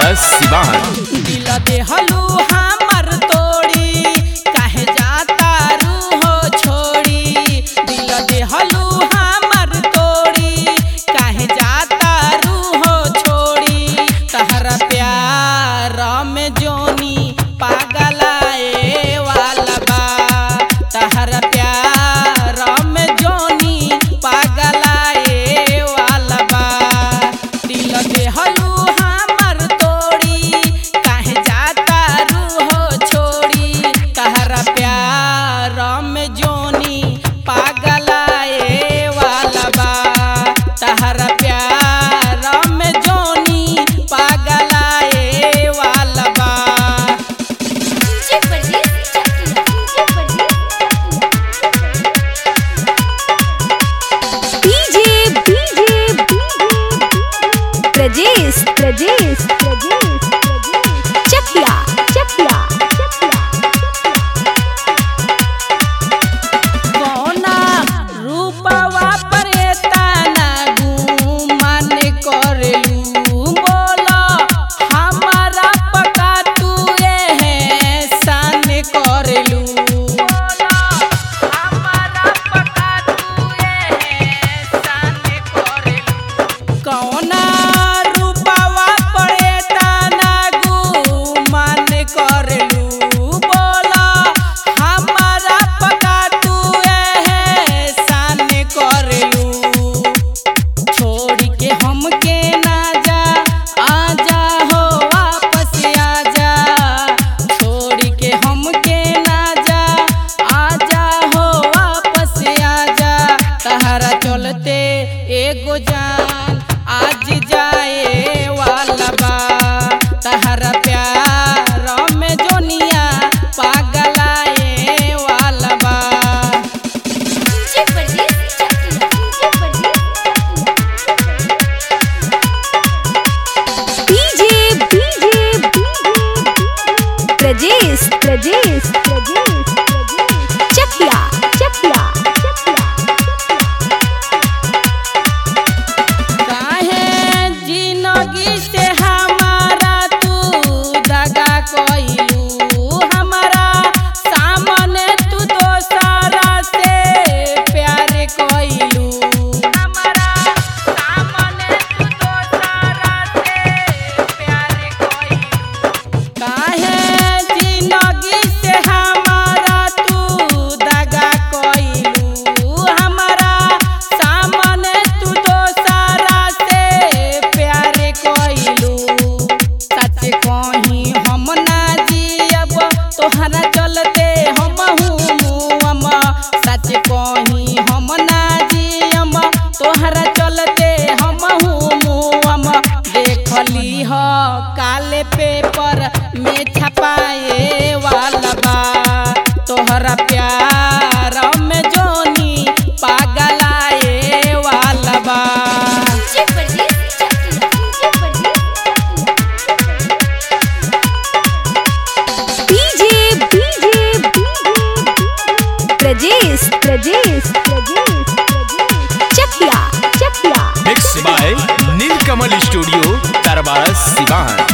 सिवान दिल देहलू हमर तोड़ी काहे जाता रू हो छोड़ी दिल देहलू हमर तोड़ी काहे जाता रू हो छोड़ी तहरा प्यार में जोनी पागलाए वाला बा तहरा प्यार में जोनी पागलाए वाला बा दिल देहलू हमर तोड़ी काहे जाता रू हो छोड़ी तहरा प्यार में जोनी पागलाए वाला बा तहरा प्यार में जोनी पागलाए वाला बा डीजे परदेस डीजे डीजे प्रजेश प्रजेश प्रजेश चकिया चकिया कौना रूपवा पर तना गुमान करेलू बोला हमारा पका तू है सान करेलू हमारा पका तू है सान करेलू कौना रूपवा पड़े तना गुमान करेलू बोला हमारा पका तू है सान करेलू छोड़ के हमके ना जा आजा हो वापस आजा छोड़ के हमके ना जा आजा हो वापस आजा तहरा चलते एगो जान आज जाए वाला बा तहरा प्यार में जोनिया पागलाए वाला बा डीजे परदेस डीजे डीजे प्रजेश प्रजेश प्रजेश चकिया चकिया काहे जिंदगी से हमारा तू दगा कइलू हमारा सामने तू दोसरा से प्यार कइलू हमारा सामने तू दोसरा से प्यार कइलू काहे जिंदगी से हमारा तू दगा कइलू हमारा सामने तू दोसरा से प्यार कइलू सच कहीं हम ना जियब तोहरा चलते हम मुअम सच कहीं हम ना जियम तोहरा चलते हम मुअम देखली ह काले पेपर में छपाए वाला बा तोहरा प्यार में जोनी पागलाए वाला बा डीजे परदेस DJ DJ Prajesh Prajesh Prajesh Chakiya Chakiya mix by Neelkamal studio दरबार सिवान